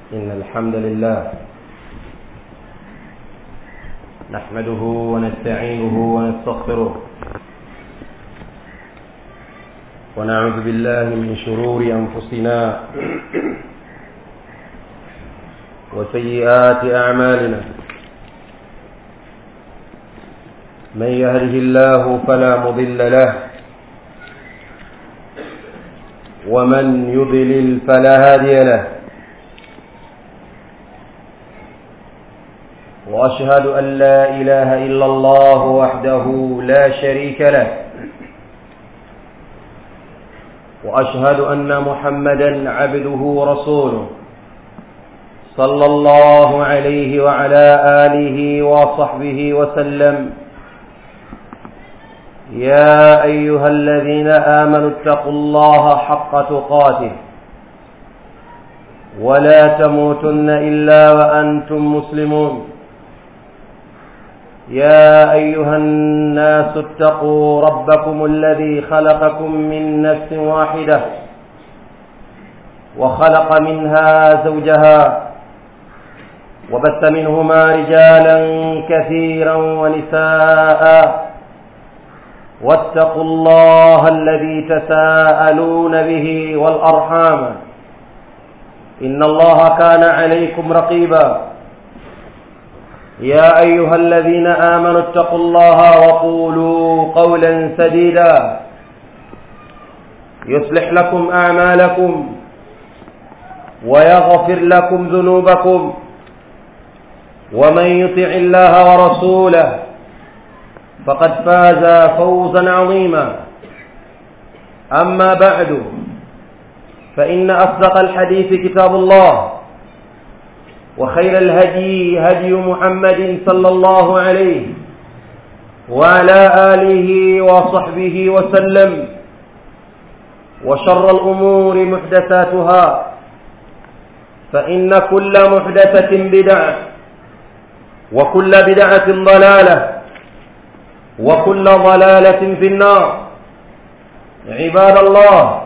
إن الحمد لله نحمده ونستعينه ونستغفره ونعوذ بالله من شرور أنفسنا وسيئات أعمالنا من يهده الله فلا مضل له ومن يضلل فلا هادي له واشهد ان لا اله الا الله وحده لا شريك له واشهد ان محمدا عبده ورسوله صلى الله عليه وعلى اله وصحبه وسلم يا ايها الذين امنوا اتقوا الله حق تقاته ولا تموتن الا وانتم مسلمون يا ايها الناس اتقوا ربكم الذي خلقكم من نفس واحده وخلق منها زوجها وبث منهما رجالا كثيرا ونساء واتقوا الله الذي تساءلون به والارحام ان الله كان عليكم رقيبا يا ايها الذين امنوا اتقوا الله وقولوا قولا سديدا يصلح لكم اعمالكم ويغفر لكم ذنوبكم ومن يطع الله ورسوله فقد فاز فوزا عظيما اما بعد فان اصدق الحديث كتاب الله وخير الهدي هدي محمد صلى الله عليه وعلى اله وصحبه وسلم وشر الامور محدثاتها فان كل محدثه بدعه وكل بدعه ضلاله وكل ضلاله في النار عباد الله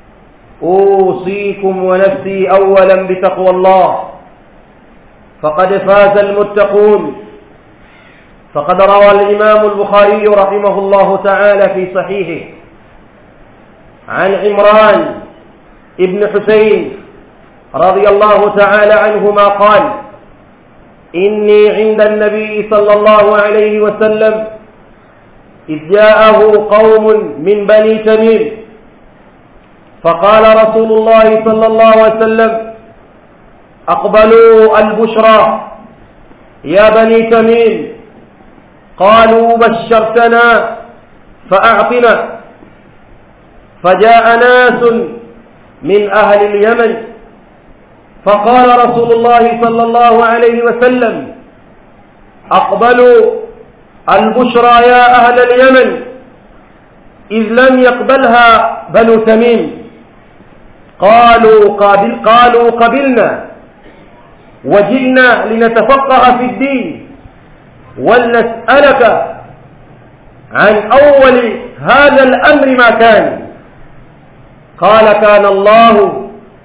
اوصيكم ونفسي اولا بتقوى الله فقد فاز المتقون فقد روى الإمام البخاري رحمه الله تعالى في صحيحه عن عمران ابن حسين رضي الله تعالى عنهما قال إني عند النبي صلى الله عليه وسلم إذ جاءه قوم من بني تميم فقال رسول الله صلى الله عليه وسلم أقبلوا البشرى يا بني تميم قالوا بشرتنا فأعطنا فجاء ناس من أهل اليمن فقال رسول الله صلى الله عليه وسلم أقبلوا البشرى يا أهل اليمن إذ لم يقبلها بنو تميم قالوا قابل قالوا قبلنا وجئنا لنتفقه في الدين ولنسألك عن أول هذا الأمر ما كان قال كان الله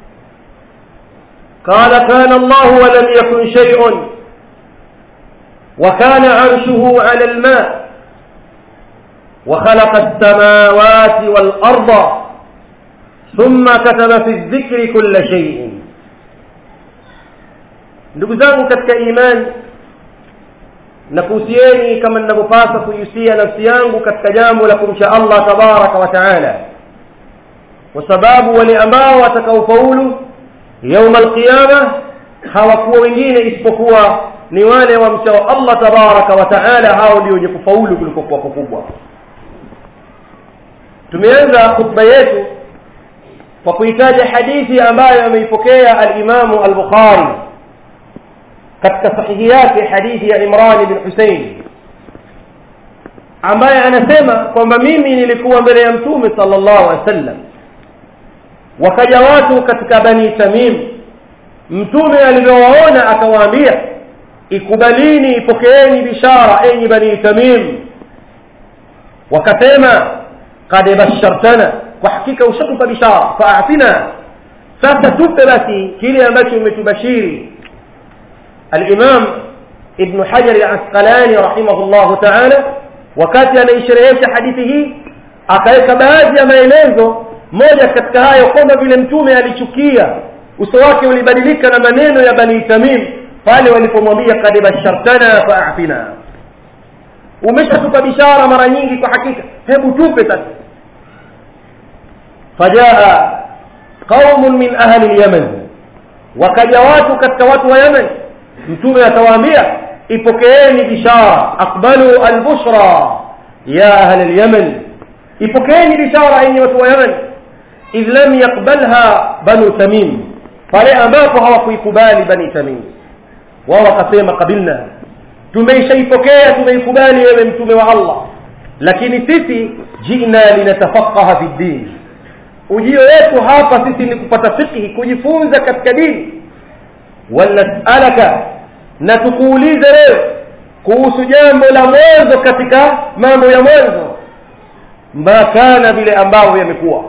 قال كان الله ولم يكن شيء وكان عرشه على الماء وخلق السماوات والأرض ثم كتب في الذكر كل شيء ndugu zangu katika imani nakuhusieni kama ninavyopasa kuihusia nafsi yangu katika jambo la kumcha allah tabaraka wa taala kwa sababu wale ambao watakaofaulu yauma alqiyama hawakuwa wengine isipokuwa ni wale wamchao allah tabaraka wa taala hao ndio wenye kufaulu kulikokuwa kukubwa tumeanza khutba yetu kwa kuitaja hadithi ambayo ameipokea alimamu al-bukhari katika sahihi yake hadithi ya Imran bin Hussein ambaye anasema kwamba mimi nilikuwa mbele ya mtume sallallahu alaihi wasallam wakaja watu katika bani Tamim mtume alivyowaona akawaambia ikubalini ipokeeni bishara enyi bani Tamim wakasema qad bashartana kwa hakika ushatupa bishara faatina sasa tupe basi kile ambacho umetubashiri al-Imam Ibn Hajar al-Asqalani rahimahullah ta'ala wakati anaisherehesha hadithi hii akaweka baadhi ya maelezo moja katika hayo kwamba vile mtume alichukia uso wake ulibadilika na maneno ya bani Tamim pale walipomwambia kad bashartana fa'atina umeshatupa bishara mara nyingi kwa hakika hebu tupe sasa fajaa qaumun min ahli al-yaman wakaja watu katika watu wa Yemen mtume atawaambia ipokeeni bishara aqbalu al-bushra ya ahli al-yaman ipokeeni bishara yenye watu wa Yemen idh lam yaqbalha banu tamim pale ambapo hawakuikubali bani tamim wao wakasema kabilna tumeishaipokea tumeikubali wewe mtume wa Allah lakini sisi jina linatafaqaha fi din ujio wetu hapa sisi ni kupata fiqhi kujifunza katika dini wanasalaka na tukuulize wewe kuhusu jambo la mwanzo katika mambo ya mwanzo ma kana vile ambavyo yamekuwa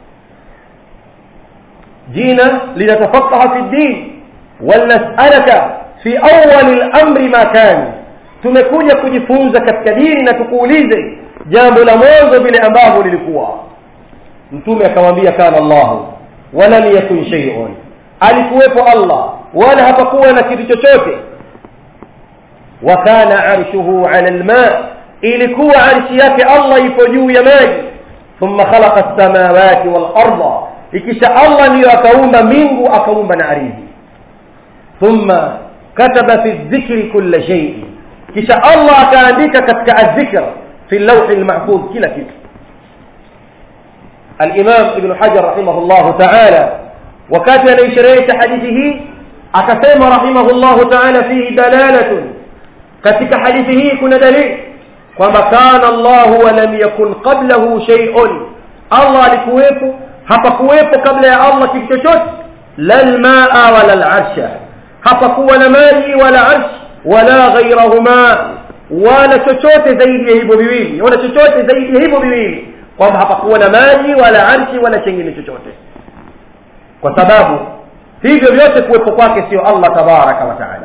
jina linatafaqaha fi din wanasalaka fi awwal al-amri ma kana tumekuja kujifunza katika dini na tukuulize jambo la mwanzo vile ambavyo lilikuwa mtume akamwambia kana Allah wala yakun shay'un alikuwepo Allah wala hapakuwa na kitu chochote wa kana arshuhu 'ala al-ma ilikuwa arshi yake Allah ipo juu ya maji thumma khalaqa as-samawati wal-ardha ikisha Allah ndiyo akaumba mbingu akaumba na ardhi thumma kataba fi dhikri kulla shay kisha Allah akaandika katika adh-dhikr fi al-lawh al-mahfuz kila kitu الإمام ابن حجر رحمه الله تعالى وكاتب ليشريت حديثه أكسم رحمه الله تعالى فيه دلالة كتك حديثه كن دليل وما كان الله ولم يكن قبله شيء الله لكويبه hapakuwepo kabla ya Allah kitu chochote la almaa wala alarsha hapakuwa na maji wala arsh wala ghayrahuma wala chochote zaidi ya hivyo viwili wala chochote zaidi ya hivyo viwili kwamba hapakuwa na maji wala arshi wala chengine chochote kwa sababu hivyo vyote kuwepo kwake sio Allah tabaraka wa taala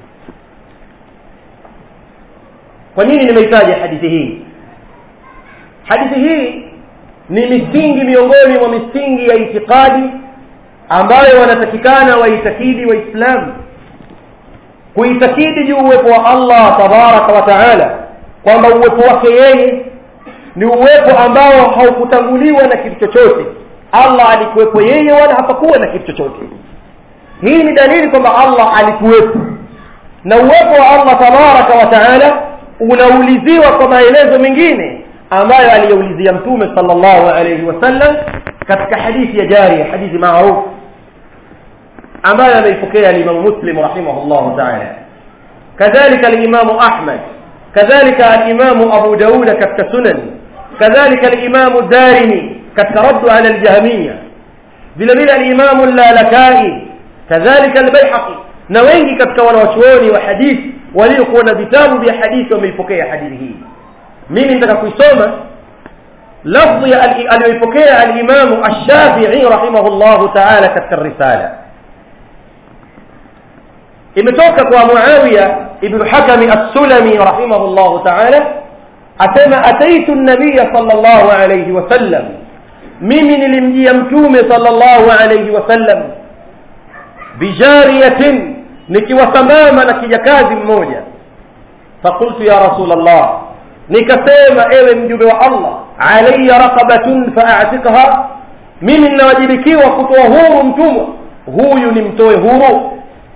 kwa nini nimehitaja hadithi hii hadithi hii ni misingi miongoni mwa misingi ya itikadi ambayo wanatakikana waitakidi waislamu kuitakidi juu uwepo wa Allah tabaraka wa taala kwamba uwepo wake yeye ni uwepo ambao haukutanguliwa na kitu chochote Allah alikuwepo yeye wala hapakuwa na kitu chochote hii ni dalili kwamba Allah alikuwepo na uwepo wa Allah tabaraka wa taala unauliziwa kwa maelezo mengine ambayo aliyoulizia mtume sallallahu alayhi wasallam katika hadithi ya jari hadithi maarufu ambayo ameipokea al-Imam Muslim rahimahullah ta'ala kadhalika al-Imam Ahmad kadhalika al-Imam Abu Dawud katika sunan kadhalika al-Imam Darimi katika radd ala al-Jahmiyya vile vile al-Imam al-Lalakai kadhalika al-Baihaqi na wengi katika wanawachuoni wa hadithi waliokuwa na vitabu vya hadithi wameipokea hadithi hii mimi nitaka kuisoma lafzi aliyoipokea al-Imam Ash-Shafi'i rahimahullah ta'ala katika risala imetoka kwa Muawiya ibn Hakam as-Sulami rahimahullah ta'ala asema ataitu an-nabiy sallallahu alayhi wasallam mimi nilimjia mtume sallallahu alayhi wasallam bijariyatin nikiwasamama na kijakazi mmoja فقلت يا رسول الله nikasema ewe mjumbe wa Allah alayya raqabatun fa'atiqha mimi ninawajibikiwa kutoa huru mtumwa huyu nimtoe huru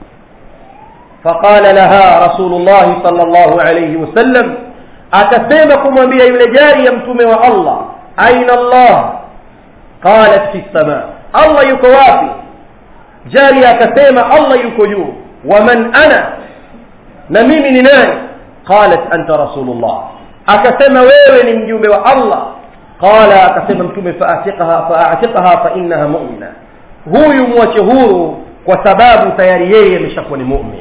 فقال لها رسول الله صلى الله عليه وسلم akasema kumwambia yule jari ya mtume wa Allah aina Allah qalat fi sama Allah yuko wapi jari akasema Allah yuko juu waman ana na mimi ni nani qalat anta rasulullah akasema wewe ni mjumbe wa Allah qala akasema mtume faatiqaha faatiqaha fa innaha mu'mina huyu mwache huru kwa sababu tayari yeye ameshakuwa ni mu'min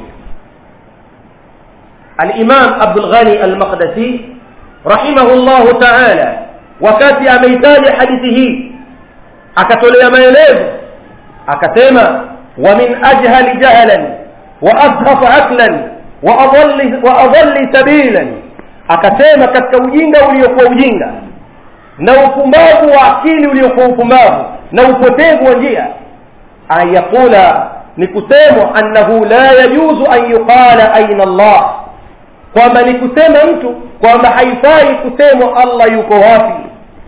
الإمام عبد الغني المقدسي رحمه الله تعالى wakati ameitaja hadithi hii akatolea maelezo akasema wa min ajhali jahlan wa asghaf aqlan wa adalli wa adalli sabilan akasema katika ujinga uliokuwa ujinga na upumbavu wa akili uliokuwa upumbavu na upotevu wa njia an yaqula ni kusemwa annahu la yajuzu an yuqala aina Allah kwamba ni kusema mtu kwamba haifai kusemwa Allah yuko wapi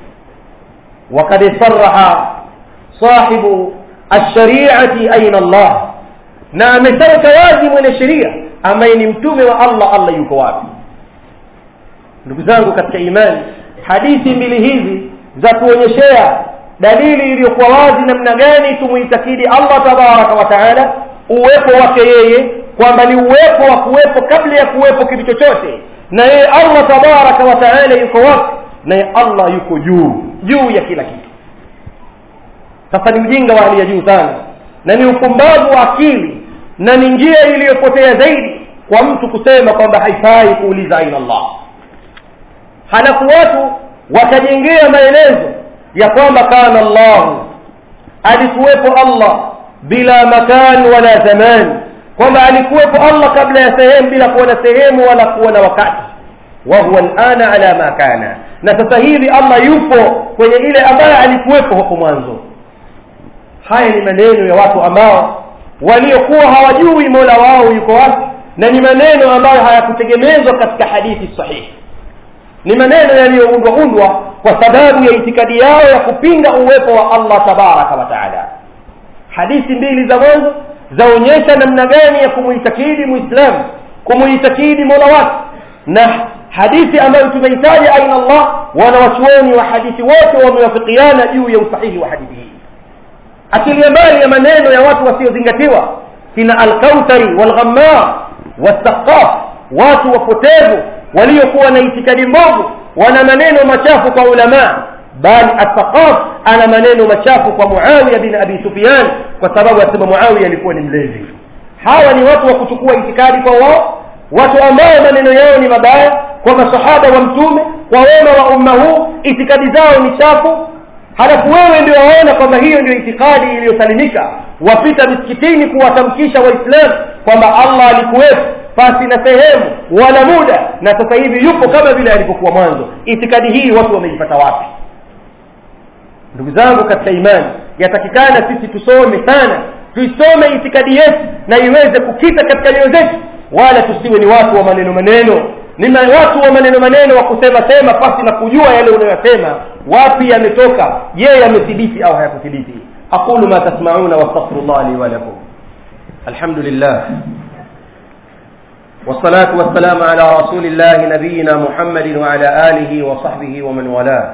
وقد صرح صاحب الشريعة أين الله na amesema wazi mwenye sheria ambaye ni mtume wa Allah Allah yuko wapi ndugu zangu katika imani hadithi mbili hizi za kuonyeshea dalili iliyokuwa wazi namna gani tumuitakidi Allah tabaraka wa taala uwepo wake yeye kwamba ni uwepo wa kuwepo kabla ya kuwepo kitu chochote na yeye Allah tabaraka wa taala yuko wapi naye Allah yuko juu juu ya kila kitu sasa ni ujinga wa hali ya juu sana na ni upumbavu wa akili na ni njia iliyopotea zaidi kwa mtu kusema kwamba haifai kuuliza aina Allah halafu watu wakajengea maelezo ya kwamba kana Allah alikuwepo Allah bila makan wala zaman kwamba alikuwepo Allah kabla ya sehemu bila kuwa na sehemu wala kuwa na wakati wa huwa alana ala ma kana na sasa hivi Allah yupo kwenye ile ambayo alikuwepo hapo mwanzo haya ni maneno ya watu ambao waliokuwa hawajui Mola wao yuko wapi na ni maneno ambayo hayakutegemezwa katika hadithi sahihi ni maneno yaliyoundwa undwa kwa sababu ya itikadi yao ya kupinga uwepo wa Allah tabaraka wa taala hadithi mbili za mwanzo zaonyesha namna gani ya kumuitakidi muislamu kumuitakidi mola wake na hadithi ambayo tumeitaja aina Allah wanawachuoni wa hadithi wote wamewafikiana juu ya usahihi wa hadithi hii akilia mbali ya maneno ya watu wasiozingatiwa kina alkautari walghammar wasaqaf watu wapotevu waliokuwa na itikadi mbovu wana maneno machafu kwa ulama bali asaqaf ana maneno machafu kwa muawiya bin abi sufyan kwa sababu asema muawiya alikuwa ni mlezi hawa ni watu wa kuchukua itikadi kwa wao watu ambao maneno yao ni mabaya kwa masahaba wa mtume kwa wema wa umma huu itikadi zao ni chafu halafu wewe ndio waona kwamba hiyo ndio itikadi iliyosalimika wapita misikitini kuwatamkisha waislamu kwamba allah alikuwepo pasi na sehemu wala muda na sasa hivi yupo kama vile alivyokuwa mwanzo itikadi hii watu wameipata wapi ndugu zangu katika imani yatakikana sisi tusome sana tuisome itikadi yetu na iweze kukita katika nyoyo zetu wala tusiwe ni watu wa maneno maneno ni watu wa maneno maneno wa kusema sema pasi na kujua yale unayosema wapi yametoka je yamethibiti au hayakuthibiti aqulu ma tasmauna wastaghfirullah li wa lakum alhamdulillah والصلاة والسلام على رسول الله نبينا محمد وعلى آله وصحبه ومن والاه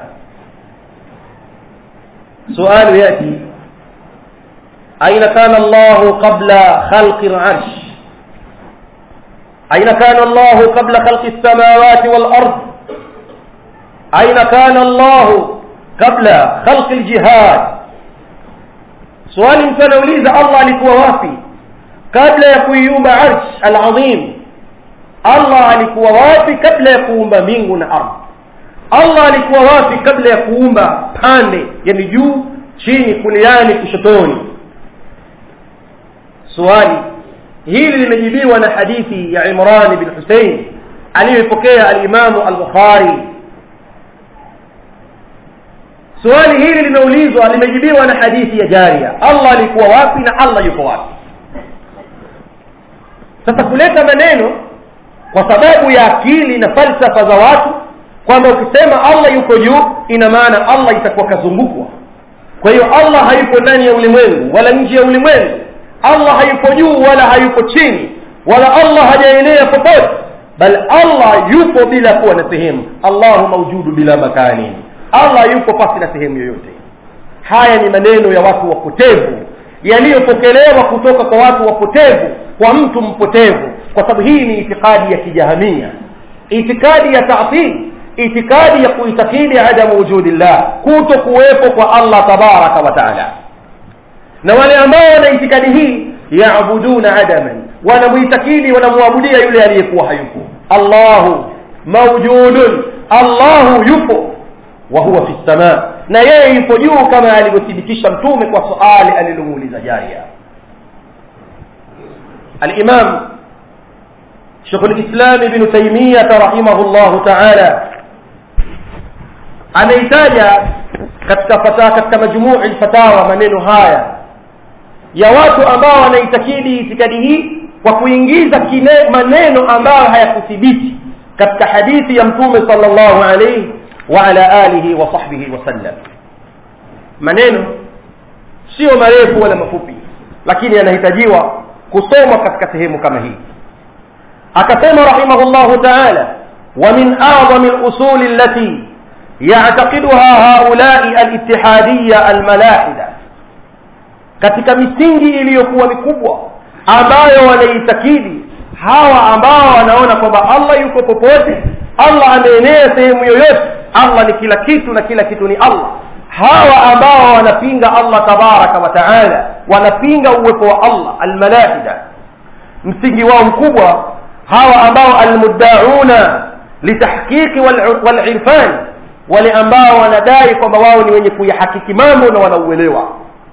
سؤال يأتي أين كان الله قبل خلق العرش أين كان الله قبل خلق السماوات والأرض أين كان الله قبل خلق الجهاد سؤال متنوليز الله alikuwa wapi kabla ya kuiumba arsh alazim Allah alikuwa wapi kabla ya kuumba mbingu na ardhi Allah alikuwa wapi kabla ya kuumba pande yani juu chini kuliani kushotoni swali hili limejibiwa na hadithi ya Imran bin Hussein aliyoipokea al-Imam al-Bukhari swali hili limeulizwa limejibiwa na hadithi ya Jaria Allah alikuwa wapi na Allah yuko wapi sasa kuleta maneno kwa sababu ya akili na falsafa za watu kwamba ukisema Allah yuko juu ina maana Allah itakuwa kazungukwa kwa hiyo Allah hayupo ndani ya ulimwengu wala nje ya ulimwengu Allah hayupo juu wala hayupo chini wala Allah hajaenea popote bal Allah yupo bila kuwa na sehemu Allahu maujudu bila makani Allah yupo pasi na sehemu yoyote haya ni maneno ya watu wapotevu yaliyopokelewa kutoka kwa watu wapotevu kwa mtu mpotevu kwa sababu hii ni itikadi ya kijahamia itikadi ya ta'til itikadi ya kuitakidi adamu wujudillah kuto kuwepo kwa Allah tabaraka wa taala na wale ambao wana itikadi hii yaabuduna adaman wanamuitakidi wanamwabudia yule aliyekuwa hayupo Allahu mawjudun Allahu yupo wa huwa fi samaa na yeye yupo juu kama alivyothibitisha mtume kwa suali alilomuuliza jaria alimam شيخ الإسلام ابن تيمية رحمه الله تعالى ameitaja katika fata katika majmuu fatawa maneno haya ya watu ambao wanaitakidi itikadi hii kwa kuingiza kine maneno ambayo hayakuthibiti katika hadithi ya mtume sallallahu alayhi wa ala alihi wa sahbihi wasallam maneno sio marefu wala mafupi lakini yanahitajiwa kusomwa katika sehemu kama hii akasema rahimahullahu ta'ala wa min a'zami al-usul allati يعتقدها هؤلاء الاتحادية الملاحدة katika misingi iliyokuwa mikubwa ambayo wanaitakidi hawa ambao wanaona kwamba Allah yuko popote Allah ameenea sehemu yoyote Allah ni kila kitu na kila kitu ni Allah hawa ambao wanapinga Allah tabaraka wa taala wanapinga uwepo wa Allah almalahida msingi wao mkubwa hawa ambao almuddauna litahqiqi walirfani wale ambao wanadai kwamba wao ni wenye kuyahakiki mambo na wanauelewa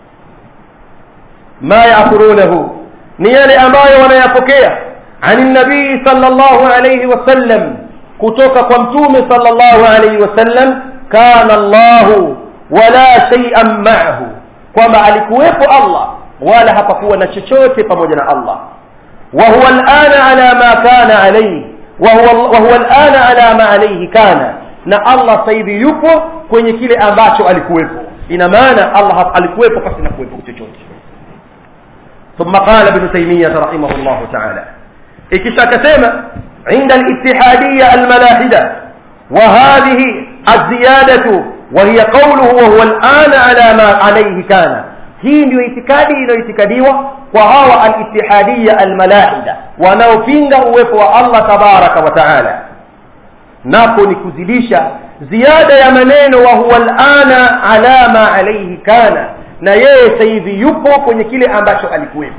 ma yaakurunahu ni yale ambayo wanayapokea ani nabii sallallahu alayhi wasallam kutoka kwa mtume sallallahu alayhi wasallam kana Allahu wala shay'an ma'ahu kwamba alikuwepo Allah wala hapakuwa na chochote pamoja na Allah wa huwa al'ana ala ma kana alayhi wa huwa wa huwa al'ana ala ma alayhi kana na Allah sasa hivi yupo kwenye kile ambacho alikuwepo ina maana Allah alikuwepo pasi na kuwepo chochote ثم قال ابن تيمية رحمه الله تعالى ikisha akasema عند الاتحادية الملاحدة وهذه الزيادة وهي قوله وهو الآن على ما عليه كان hii ndio itikadi inayoitikadiwa kwa hawa al-ittihadiyya al-malahida wanaopinga uwepo wa Allah tabaraka wa taala napo ni kuzidisha ziada ya maneno wa huwa alana ala ma alayhi kana na yeye sasa hivi yupo kwenye kile ambacho alikuwepo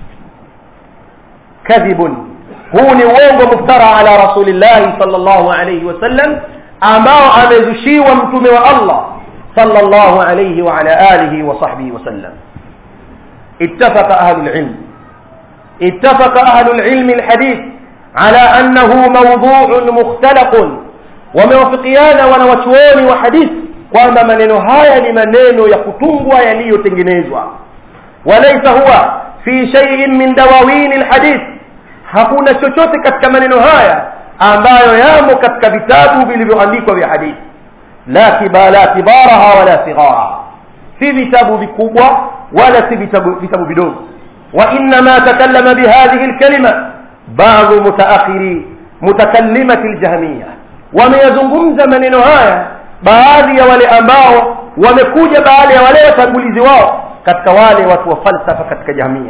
kadhibun huu ni uongo muftara ala rasulillahi sallallahu alayhi wasallam ambao amezushiwa mtume wa Allah sallallahu alayhi wa ala alihi wa sahbihi wasallam اتفق أهل العلم اتفق أهل العلم الحديث على أنه موضوع مختلق wamewafikiana wanawachuoni wa hadithi kwamba maneno haya ni maneno ya kutungwa yaliyotengenezwa walaysa huwa fi shay'in min dawawin alhadith hakuna chochote katika maneno haya ambayo yamo katika vitabu vilivyoandikwa vya hadithi la kibala kibaraha wala sighara si vitabu vikubwa wala si vitabu vitabu vidogo wa inma takallama bihadhihi alkalima بعض متأخري متكلمة الجهمية wameyazungumza maneno haya baadhi ya wale ambao wamekuja baada ya wale watangulizi wao katika wale watu wa falsafa katika jamia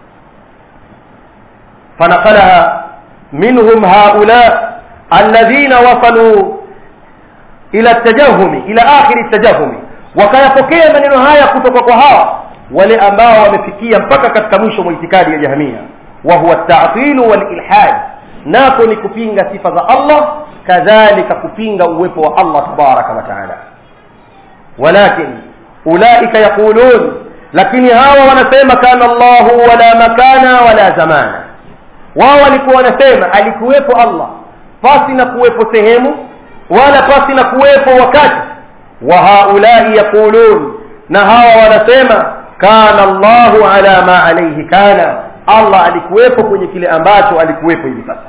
fanaqalaha minhum haula alladhina wasalu ila tajahumi ila akhiri tajahumi wakayapokea maneno haya kutoka kwa hawa wale ambao wamefikia mpaka katika mwisho mwa itikadi ya jahmia wa huwa at-ta'til wal-ilhad nako ni kupinga sifa za Allah kadhalika kupinga uwepo wa Allah tabaraka wa taala walakin ulaika yaqulun lakini hawa wanasema kana Allahu wala makana wala zamana wao walikuwa wanasema alikuwepo Allah pasi na kuwepo sehemu wala pasi na kuwepo wakati wa haulai yaqulun na hawa wanasema kana Allahu ala ma alayhi kana Allah alikuwepo kwenye kile ambacho alikuwepo hivi sasa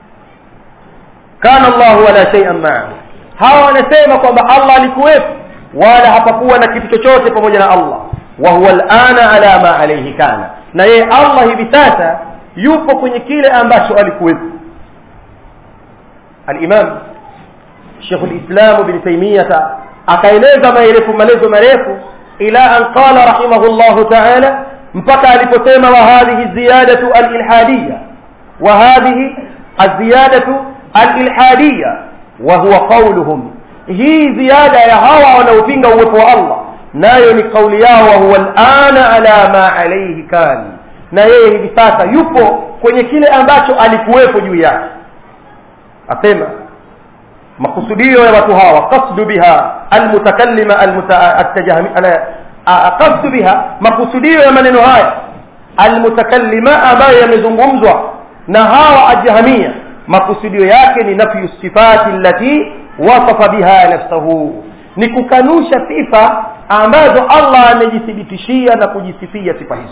kana Allah wala shay'an ma'ahu hawa wanasema kwamba Allah alikuwepo wala hapakuwa na kitu chochote pamoja na Allah wa huwa al'ana ala ma alayhi kana na yeye Allah hivi sasa yupo kwenye kile ambacho alikuwepo al-Imam Sheikh al-Islam Ibn Taymiyyah akaeleza maelefu maelezo marefu ila an qala rahimahullahu ta'ala mpaka aliposema wa hadhihi ziyadatu al-ilhadiyya wa hadhihi az-ziyadatu al-ilhadiyya wa huwa qawluhum hii ziada ya hawa wanaopinga uwepo wa Allah nayo ni kauli yao wa huwa al-ana ala ma alayhi kan na yeye hivi sasa yupo kwenye kile ambacho alikuwepo juu yake asema makusudio ya watu hawa qasdu biha almutakallima qasdu biha makusudio ya maneno haya almutakallima ambayo yamezungumzwa na hawa ajhamia makusudio yake ni nafyu sifati allati wasafa biha nafsahu ni kukanusha sifa ambazo Allah amejithibitishia na kujisifia sifa hizo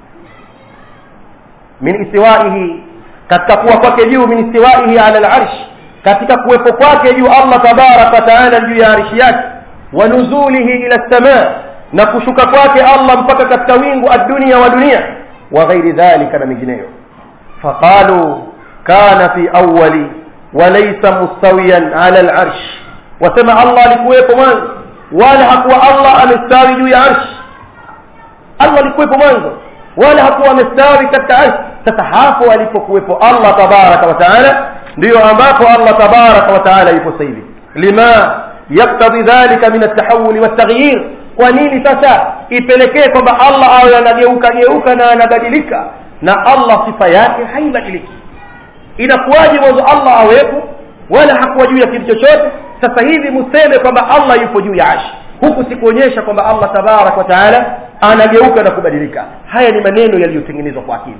min istiwaihi katika kuwa kwake juu min istiwaihi ala al-arsh katika kuwepo kwake juu Allah tabaraka taala juu ya arshi yake wa nuzulihi ila samaa na kushuka kwake Allah mpaka katika wingu ad-dunya wa dunia wa ghairi dhalika na mengineyo faqalu kana fi awwali wa laysa mustawiyan ala al-arsh wasema Allah alikuwepo mwanzo wala hakuwa Allah amestawi juu ya arsh Allah alikuwepo mwanzo wala hakuwa amestawi katika arsh sasa hapo alipokuwepo Allah tabaraka wa taala ndio ambapo Allah tabaraka wa taala yupo sasa hivi lima yaktadhi dhalika min at-tahawul wat-taghyir kwa nini sasa ipelekee kwamba Allah awe anageuka geuka na anabadilika na Allah sifa yake haibadiliki inakuwaje mwanzo Allah awepo wala hakuwa juu ya kitu chochote sasa hivi museme kwamba Allah yupo juu ya arshi huku sikuonyesha kwamba Allah tabarak wa taala anageuka na kubadilika haya ni maneno yaliyotengenezwa kwa akili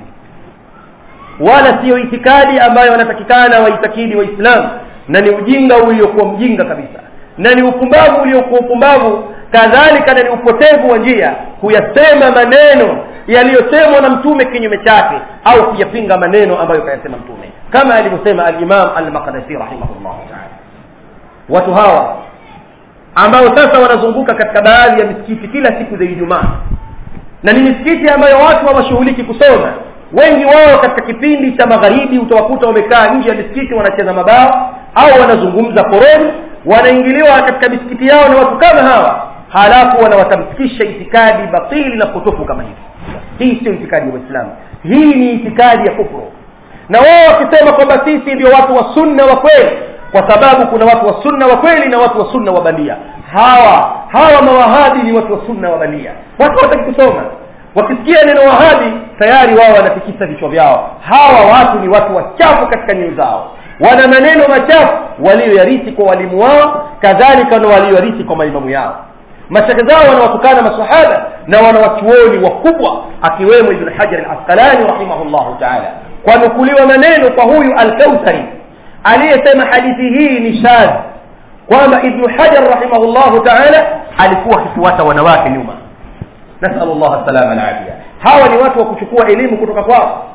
wala siyo itikadi ambayo wanatakikana waitakidi waislamu na ni ujinga uliokuwa mjinga kabisa na ni upumbavu uliokuwa upumbavu kadhalika na ni upotevu wa njia kuyasema maneno yaliyosemwa na mtume kinyume chake au kuyapinga maneno ambayo kayasema mtume kama alivyosema al-Imam al-Maqdisi rahimahullah ta'ala watu hawa ambao sasa wanazunguka katika baadhi ya misikiti kila siku za Ijumaa na ni misikiti ambayo watu hawashughuliki kusoma wengi wao katika kipindi cha magharibi utawakuta wamekaa nje ya misikiti wanacheza mabao au wanazungumza koroni wanaingiliwa katika misikiti yao na watu kama hawa halafu wanawatamkisha itikadi batili na potofu kama hivi hii sio itikadi ya Uislamu hii ni itikadi ya kufuru na wao wakisema kwamba sisi ndio watu wa sunna wa kweli kwa sababu kuna watu wa sunna wa kweli na watu wa sunna wa bandia hawa hawa mawahabi ni watu wa sunna wa bandia watu wataki kusoma wakisikia neno wahabi tayari wao wanatikisa vichwa vyao hawa watu ni watu wachafu katika nyoyo zao wana maneno machafu walioyarithi kwa walimu wao kadhalika na walioyarithi kwa maimamu yao mashaka zao wanawatukana masahaba na wanawachuoni wakubwa akiwemo ibn hajar al-asqalani rahimahullahu ta'ala kwa nukuliwa maneno kwa huyu al-kautsari aliyesema hadithi hii ni shadh kwamba ibn hajar rahimahullahu ta'ala alikuwa akifuata wanawake nyuma nasallu Allah salama al-afia hawa ni watu wa kuchukua elimu kutoka kwao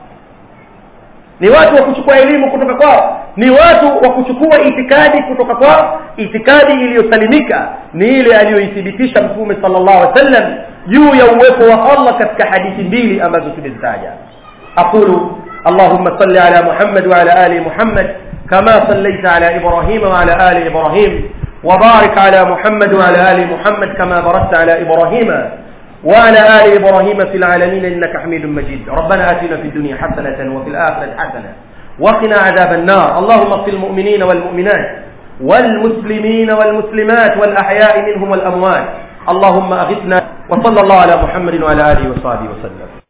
ni watu wa kuchukua elimu kutoka kwao ni watu wa kuchukua itikadi kutoka kwao itikadi iliyosalimika ni ile aliyoithibitisha mtume sallallahu alaihi wasallam juu ya uwepo wa Allah katika hadithi mbili ambazo tumezitaja aqulu اللهم صل على محمد وعلى ال محمد كما صليت على ابراهيم وعلى ال ابراهيم وبارك على محمد وعلى ال محمد كما باركت على ابراهيم وعلى آل إبراهيم في العالمين إنك حميد مجيد ربنا آتنا في الدنيا حسنة وفي الآخرة حسنة وقنا عذاب النار اللهم اغفر المؤمنين والمؤمنات والمسلمين والمسلمات والأحياء منهم والأموات اللهم أغثنا وصلى الله على محمد وعلى آله وصحبه وسلم